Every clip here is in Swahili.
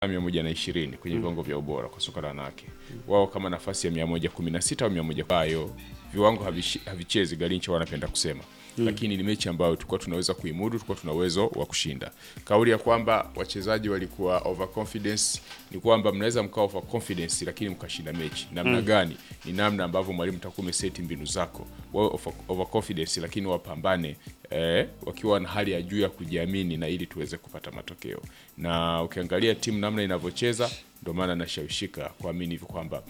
120 kwenye viwango vya ubora kwa soka la wanawake. Wao kama nafasi ya 116 au 100 kwayo viwango havishi- havichezi Garincha wanapenda kusema. Lakini ni mechi ambayo tulikuwa tunaweza kuimudu, tulikuwa tuna uwezo wa kushinda. Kauli ya kwamba wachezaji walikuwa overconfidence ni kwamba mnaweza mkawa overconfidence lakini mkashinda mechi. Namna gani? Ni namna ambavyo mwalimu takuwa umeseti mbinu zako. Wao over- overconfidence lakini wapambane eh, wakiwa na hali ya juu ya kujiamini na ili tuweze kupata matokeo. Na ukiangalia timu namna inavyocheza ndio maana nashawishika kuamini hivi kwamba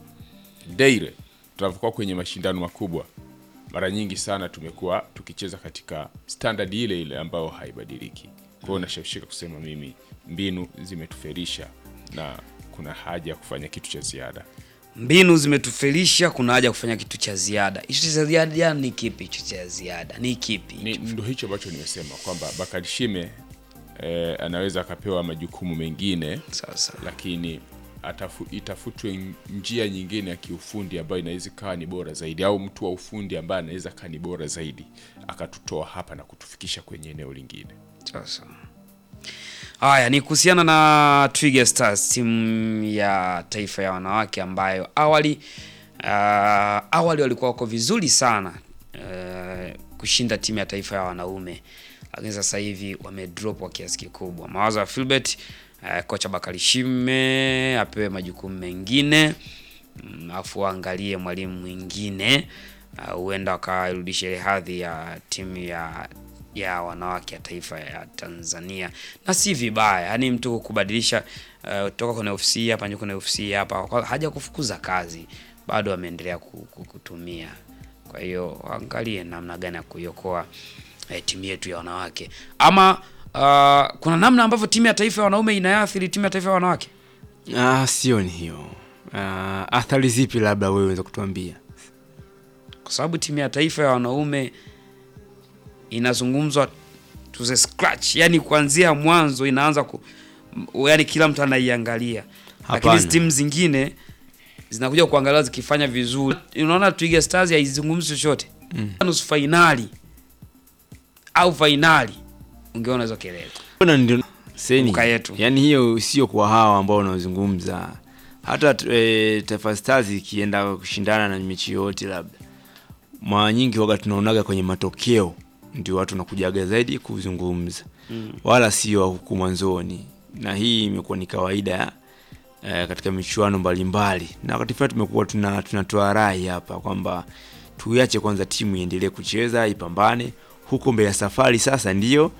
Deire tunavyokuwa kwenye mashindano makubwa mara nyingi sana tumekuwa tukicheza katika standard ile ile ambayo haibadiliki. Kwa hiyo nashawishika kusema mimi mbinu zimetuferisha na kuna haja ya kufanya kitu cha ziada. Mbinu zimetufelisha, kuna haja ya kufanya kitu cha ziada. Hicho cha ziada ni kipi? Hicho cha ziada ni kipi? Ni ndo hicho ambacho nimesema kwamba Bakari Shime eh, anaweza akapewa majukumu mengine Sasa lakini atafu, itafutwe njia nyingine ya kiufundi ambayo inaweza ikawa ni bora zaidi, au mtu wa ufundi ambaye anaweza kaa ni bora zaidi akatutoa hapa na kutufikisha kwenye eneo lingine. sasa haya ni kuhusiana na Twiga Stars, timu ya taifa ya wanawake ambayo awali uh, awali walikuwa wako vizuri sana uh, kushinda timu ya taifa ya wanaume, lakini sasa hivi wamedrop kwa kiasi kikubwa. Mawazo ya Philbert uh, kocha Bakari Shime apewe majukumu mengine Mm, alafu waangalie mwalimu mwingine uh, huenda wakarudisha ile hadhi ya timu ya ya wanawake ya taifa ya Tanzania, na si vibaya, yaani mtu kubadilisha uh, toka kwenye ofisi hii hapa nje kwenye ofisi hii hapa, kwa- haja kufukuza kazi, bado ameendelea ku- ku- kutumia. Kwa hiyo waangalie namna gani ya kuiokoa eh, timu yetu ya wanawake, ama uh, kuna namna ambavyo timu ya taifa ya wanaume inaathiri timu ya taifa ya wanawake. Ah, sioni hiyo. Ah, athari zipi labda wewe unaweza kutuambia? kwa sababu timu ya taifa ya wanaume inazungumzwa to the scratch, yani kuanzia mwanzo inaanza ku, m- yani kila mtu anaiangalia, lakini Hapana. hizi timu zingine zinakuja kuangaliwa zikifanya vizuri. Unaona Twiga Stars haizungumzi chochote mm. nusu fainali au fainali, ungeona hizo kelele. Mbona ndio seni Luka yetu. yani hiyo sio kwa hawa ambao unaozungumza. Hata e, Taifa Stars ikienda kushindana na mechi yote, labda mara nyingi waga tunaonaga kwenye matokeo ndio watu wanakujaga zaidi kuzungumza mm. wala sio huku mwanzoni, na hii imekuwa ni kawaida e, katika michuano mbalimbali, na wakati fulani tumekuwa tuna tunatoa rai hapa kwamba tuiache kwanza timu iendelee kucheza ipambane, huko mbele ya safari sasa ndio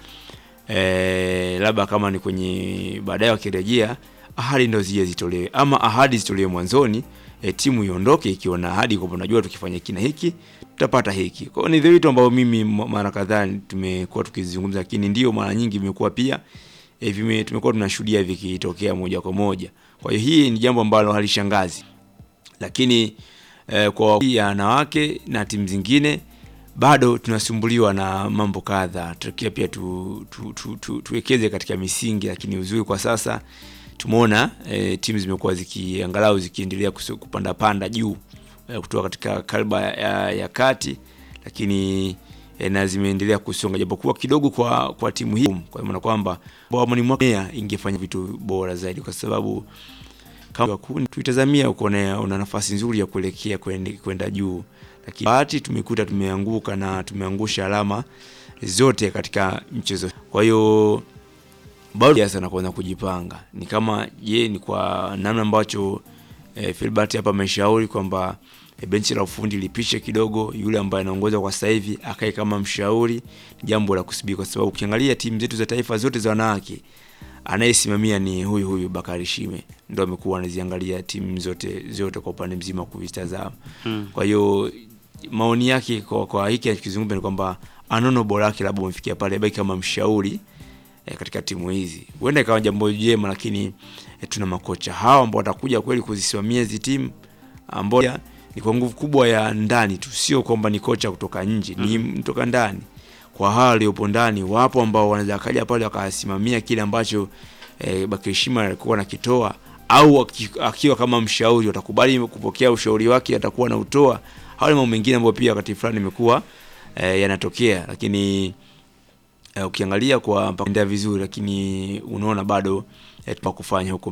eh, labda kama ni kwenye baadaye wakirejea ahadi ndo zije zitolewe, ama ahadi zitolewe mwanzoni eh, timu iondoke ikiwa na ahadi kwamba unajua tukifanya hiki na hiki tutapata hiki. Kwa hiyo ni vitu ambavyo mimi m- mara kadhaa tumekuwa tukizungumza, lakini ndio mara nyingi vimekuwa pia eh, vime, tumekuwa tunashuhudia vikitokea moja kwa moja. Kwa hiyo hii ni jambo ambalo halishangazi lakini eh, kwa ya wanawake na timu zingine bado tunasumbuliwa na mambo kadha. Tukia pia tu, tu, tu, tu, tuwekeze katika misingi, lakini uzuri kwa sasa tumeona eh, timu zimekuwa zikiangalau zikiendelea kusu- kupanda panda juu eh, kutoka katika kalba ya, ya, ya kati, lakini eh, na zimeendelea kusonga japokuwa kidogo kwa kwa timu hii, kwa maana kwamba mwamoni mwaka ingefanya vitu bora zaidi kwa sababu kama kundi tuitazamia uko na una nafasi nzuri ya kuelekea kwende- kwenda juu, lakini bahati tumekuta tumeanguka na tumeangusha alama zote katika mchezo. Kwa hiyo bado sana kuanza kujipanga, ni kama je, ni kwa namna ambacho eh, Filbert hapa ameshauri kwamba eh, benchi la ufundi lipishe kidogo, yule ambaye anaongoza kwa sasa hivi akae kama mshauri, ni jambo la kusubiri, kwa sababu ukiangalia timu zetu za taifa zote za wanawake anayesimamia ni huyu huyu Bakari Shime, ndo amekuwa anaziangalia timu zote zote kwa upande mzima kuvitazama. Mm. Kwa hiyo maoni yake kwa, kwa hiki akizungumza ni kwamba anono bora yake labda umefikia pale baki kama mshauri eh, katika timu hizi, huenda ikawa jambo jema, lakini eh, tuna makocha hawa ambao watakuja kweli kuzisimamia hizi timu ambao ni kwa nguvu kubwa ya ndani tu, sio kwamba ni kocha kutoka nje, ni mtoka ndani kwa hawa waliopo ndani wapo ambao wanaweza kaja pale wakasimamia kile ambacho eh, Bakirishima alikuwa nakitoa au aki- akiwa kama mshauri watakubali kupokea ushauri wake atakuwa na utoa. Hawa ni mambo mengine ambayo pia wakati fulani imekuwa eh, yanatokea, lakini eh, ukiangalia kwa mpaka vizuri, lakini unaona bado eh, pa kufanya huko